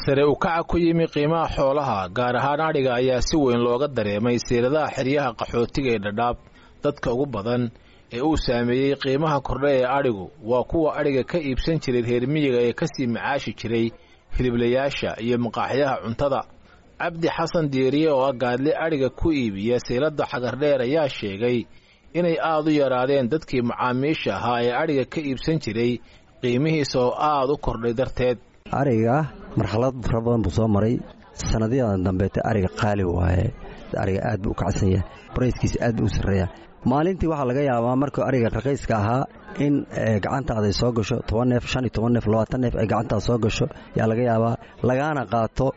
sare u kaca ku yimi qiimaha xoolaha gaar ahaan adhiga ayaa si weyn looga dareemay siiradaha xeryaha qaxootiga ee dhadhaab dadka ugu badan ee uu saameeyey qiimaha kordha ee adhigu waa kuwa adhiga ka iibsan jiray reer miyiga ee kasii macaashi jiray hiliblayaasha iyo maqaaxyaha cuntada cabdi xasan diiriye oo ah gaadli adhiga ku iibiya siilada xagardheer ayaa sheegay inay aad u yaraadeen dadkii macaamiisha ahaa ee adhiga ka iibsan jiray qiimihiisa oo aad u kordhay darteed ariga marxalad fara badan buu soo maray sanadyadan dambeete ariga qaali waaye ariga aad buu u kacsan yahay barayskiisa aad buu u sarreeya maalintii waxaa laga yaabaa markuu ariga raqiiska ahaa in gacantaada ay soo gasho toban neef shan iyo toban neef labaatan neef ay gacantaada soo gasho yaa laga yaabaa lagaana qaato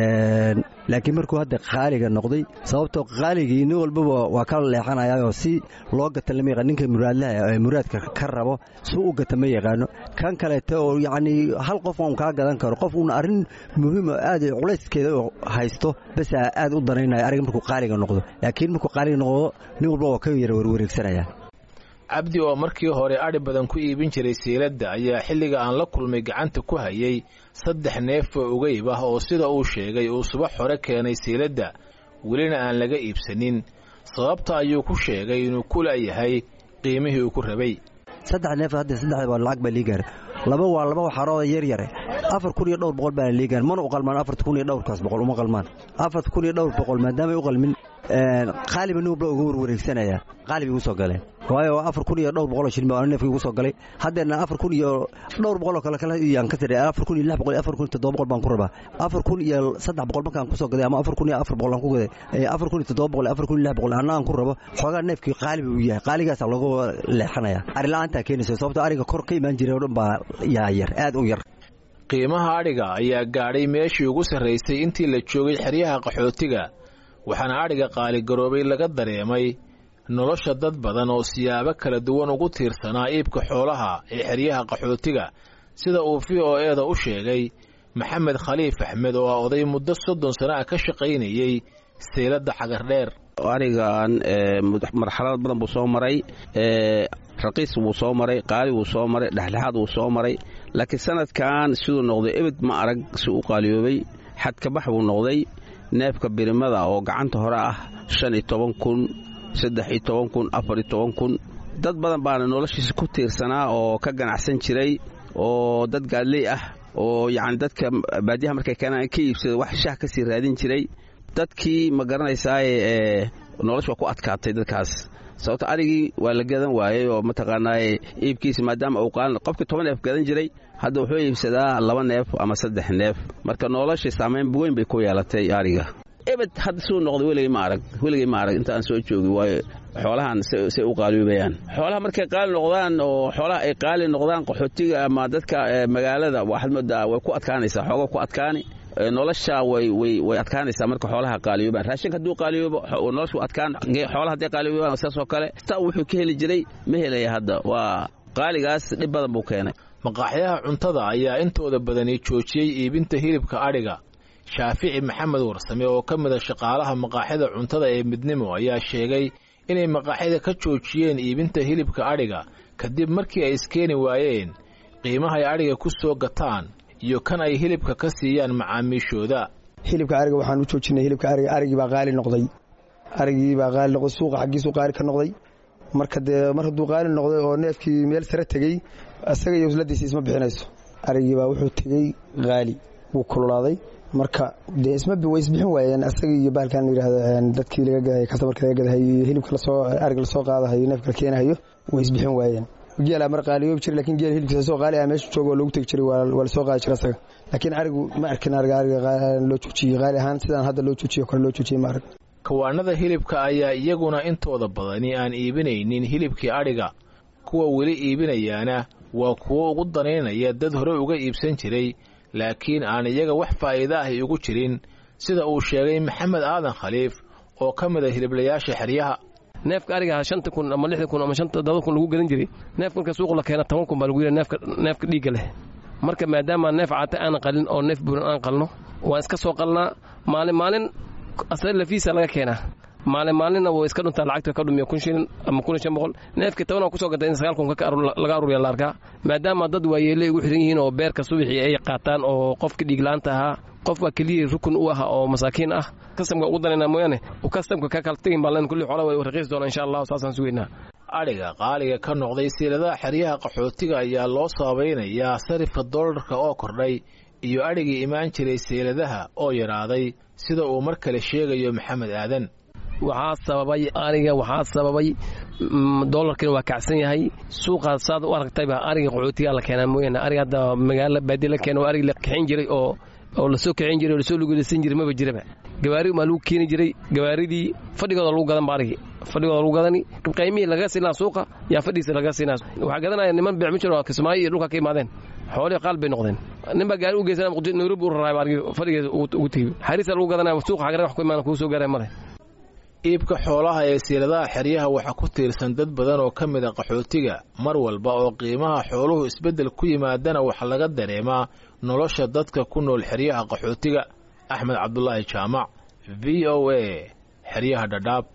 laakiin markuu hadda qaaliga noqday sababtoo qaaligii nin walbaba waa ka leexanayaoo si loo gata lama yaqaan ninka muraadlaha ee muraadka ka rabo suu u gata ma yaqaano kan kaleeto oo yacnii hal qof un kaa gadan karo qof uuna arrin muhiimo aad culayskeeda haysto basaa aad u danaynaya ariga markuu qaaliga noqdo laakiin markuu qaaliga noqdo nin walba waa ka yara warwareegsanaya cabdi oo markii hore adhi badan ku iibin jiray siiladda ayaa xilliga aan la kulmay gacanta ku hayay saddex neef oo ugayb ah oo sida uu sheegay uu subax hore keenay siiladda welina aan laga iibsanin sababta ayuu ku sheegay inuu ku la'yahay qiimihii uu ku rabay saddex neef hadda saddex waa lacag baa lii gaara laba waa laba waxaarooda yar yare afar kun iyo dhowr boqol baana lii gaara mana u qalmaan afarta kun iyo dhowrkaas boqol uma qalmaan afarta kun iyo dhowr boqol maadaamay u qalmin qaaliba nin walba uga warwareegsanaya qaali bay igu soo galeen waayo afar kun iyo dhowr boqoloo shilin baa neefka igu soo galay haddeena afar kun iyo dhowr boqoloo kale kale yaan ka tiray afar kun iyo lix boqol iyo afar kun iyo toddoba boqol baan ku rabaa afar kun iyo saddex boqol markaan ku soo gaday ama afar kun iyo afar boqol aan ku gaday afar kun iyo toddoba boqol iyo afar kun iyo lix boqol anna aan ku rabo xoogaa neefkii qaali buu yahay qaaligaasaa loogu leexanaya ari la-aantaa keenaysa sababtoo ariga kor ka imaan jiray oo dhan baa yaa yar aad u yar qiimaha adhiga ayaa gaadhay meeshii ugu sarraysay intii la joogay xeryaha qaxootiga waxaana adhiga qaaligaroobay laga dareemay nolosha dad badan oo siyaabo kala duwan ugu tiirsanaa iibka xoolaha ee xeryaha qaxootiga sida uu v o eeda u sheegay maxamed khaliif axmed oo ah oday muddo soddon sano ah ka shaqaynayey sayladda xagardheer arigan marxalad badan buu soo maray raqiis wuu soo maray qaali wuu soo maray dhexdhexaad wuu soo maray laakiin sanadkan siduu noqday ebed ma arag si u qaaliyoobay xadkabax buu noqday neefka birimada oo gacanta hore ah shan iyo toban kun saddex iyo toban kun afar iyo toban kun dad badan baana noloshiisa ku tiirsanaa oo ka ganacsan jiray oo dad gaadley ah oo yacni dadka baadiyaha markay keenaan ka iibsada wax shaah ka sii raadin jiray dadkii ma garanaysaaye ee nolosha waa ku adkaatay dadkaas sababto arigii waa la gadan waayey oo mataqaanaaye iibkiisa maadaama uu qaalin qofkii toban neef gadan jiray hadda wuxuu iibsadaa laba neef ama saddex neef marka nolosha saamayn weyn bay ku yeelatay ariga ebed hadda suu noqday weligay ma arag weligay ma arag intaan soo joogi waayo xoolahan say u qaaliyoobayaan xoolaha markay qaali noqdaan oo xoolaha ay qaali noqdaan qaxootiga ama dadka magaalada waxaad moodaa way ku adkaanaysaa xooga ku adkaani nolosha way way way adkaanaysaa marka xoolaha qaaliyoobaan raashinka hadduu qaaliyoobo noloshu adkaan xoolaha hadday qaaliyoobaan saas oo kale taa wuxuu ka heli jiray ma helaya hadda waa qaaligaas dhib badan buu keenay maqaaxyaha cuntada ayaa intooda badani joojiyey iibinta hilibka adhiga shaafici maxamed warsame oo ka mida shaqaalaha maqaaxyada cuntada ee midnimo ayaa sheegay inay maqaaxyada ka joojiyeen iibinta hilibka adhiga kadib markii ay iskeeni waayeen qiimahay adhiga ku soo gataan iyo kan ay hilibka ka siiyaan macaamiishooda hilibka ariga waxaan u joojinay hilibka ariga arigii baa qaali noqday arigii baa qaali noqday suuqa xaggiisuu qaali ka noqday marka dee mar hadduu qaali noqday oo neefkii meel sare tegey isaga iyo usladiisa isma bixinayso arigii baa wuxuu tegey qaali wuu kululaaday marka dee isma way isbixin waayeen asaga iyo bahalkan yidhaahdo dadkii laga gadahay kastamarka laga gadahay iyo hilibka lasoo ariga lasoo qaadahayo neefka la keenahayo way isbixin waayeen geelaa mar qaaliyoobi jiray lakin geel hilibkiisa soo qaali ah meesha jooga oo loogu tegi jiray waa lasoo qaadi jiray asaga laakiin arigu ma arkin ariga ariga loo joojiyey qaali ahaan sidaan hadda loo joojiyo kale loo joojiyey ma arag kawaanada hilibka ayaa iyaguna intooda badani aan iibinaynin hilibkii adhiga kuwa weli iibinayaana waa kuwo ugu danaynaya dad hore uga iibsan jiray laakiin aan iyaga wax faa'iida ahi ugu jirin sida uu sheegay maxamed aadan khaliif oo ka mid a hiliblayaasha xeryaha neefka ariga shanta kun ama lixda kun ama shanta todoba kun lagu gadan jiray neefka marka suuq la keena toban kun baa lagu yidhaha neefka neefka dhiigga leh marka maadaama neef caata aan qalin oo neef buuran aan qalno waan iska soo qalnaa maalin maalin asla lafiisa laga keenaa maalin maalinna way iska dhuntaa lacagta ka dhumiya kun shilin ama kun iyo shan boqol neefkii tobanaa kusoo gatay in sagaal kun laga aruuriya la arkaa maadaama dad waayeelay ugu xiran yihiin oo beerka subaxii ay qaataan oo qofkii dhiiglaanta ahaa qof waa keliyii rukun u ah oo masaakiin ah kastamka ugu danayna mooyaane kastamka ka kala tegin baa len kulli xoolaha way raqiis doona insha allah saasaan sugeynaa adhiga qaaliga ka noqday siiladaha xeryaha qaxootiga ayaa loo sabaynayaa sarifka doolarka oo kordhay iyo adhigii imaan jiray seeladaha oo yaraaday sida uu mar kale sheegayo maxamed aadan waxaa sababay ariga waxaa sababay doolarkiina waa kacsan yahay suuqaas saad u aragtayba ariga qaxootiga la keenaa mooyaane ariga hadda magaala baadi la keena oo arig la kaxin jiray oo oo lasoo kicin jiray oo lasoo luguleysan jiray maba jiraba gawaari maa lagu keeni jiray gawaaridii fadhigooda lagu gadan ba arigi fadhigooda lagu gadani qaymihii laga siinaa suuqa yaa fadhiisa laga siinaa waxaa gadanaya niman beecmijir oo kismaayo iyo dhulka ka imaadeen xoolihii qaal bay noqdeen nin baa gaari u geysanaa nairobi u raraay arigi fadhigeeda ugu tegey xariisa lagu gadanaya suuqa xagare wax ku imaana kuu soo gaaraya male iibka xoolaha ee siiladaha xeryaha waxaa ku tiirsan dad badan oo ka mid a qaxootiga mar walba oo qiimaha xooluhu isbeddel ku yimaadana waxaa laga dareemaa nolosha dadka ku nool xeryaha qaxootiga axmed cabdulaahi jaamac v o a xeryaha dhadhaab